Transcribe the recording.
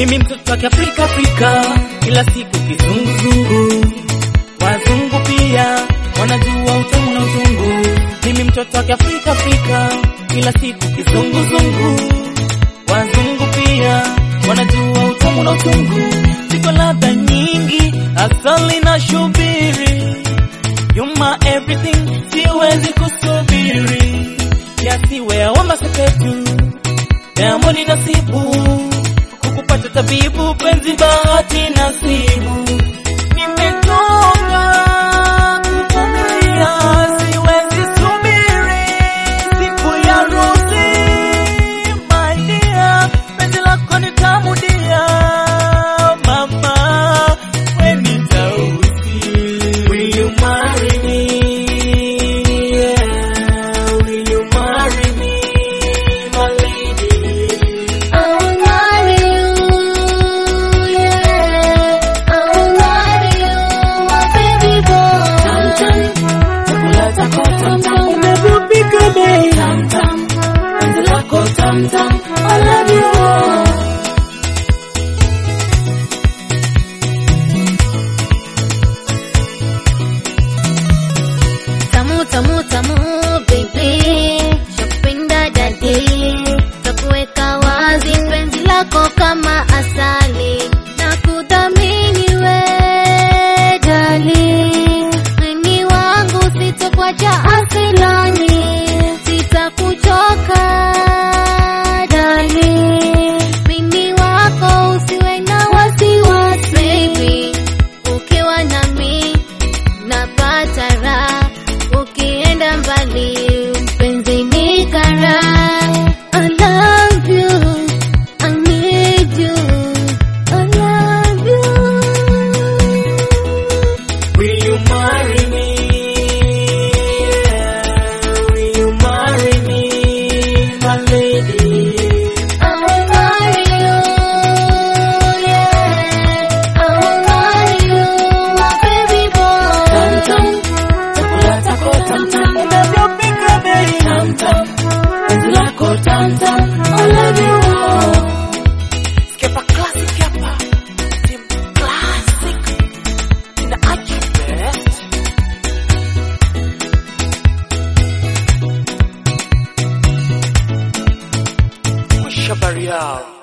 Mimi mtoto wa Afrika Afrika, kila siku kizunguzungu. Wazungu pia wanajua utamu na uzungu. Mimi mtoto wa Afrika Afrika, kila siku kizunguzungu. Wazungu pia wanajua utamu na uzungu. Ziko ladha nyingi, asali na shubiri. You're my everything, siwezi kusubiri. Yasiwe awamba sepetu, Diamond nasibu kukupata tabibu, penzi bahati nasibu. Nimetoka kuvumilia, siwezi subiri siku ya harusi. My dear, penzi lako ni tamu dia, mama, we ni tausi. Will you marry me? Yeah, will you marry me, my lady? I will marry you, yeah. I will marry you, my baby boy. Chakula chako tam tam, umebubika bei tam tam, penzi lako tam tam, I love you. Tamu tamu tamu baby, shapenda dadi, takuweka wazi penzi lako kama asali na kudhamini we dali, mimi wangu sitokuacha asilani, sitakuchoka dali, mimi wako usiwe na wasiwasi baby, ukiwa nami napata raha ukienda mbali mpenzi ni kara I love you I need you I love you Will you marry me? Yeah, will you marry me, my lady? I will marry you yeah I will marry you my baby boy Chakula chako tam tam, unavyopika bei tam tam, penzi lako tam tam, I love you. Skepa classic hapa, Sim classic, ina aje best. Wisha bari yao.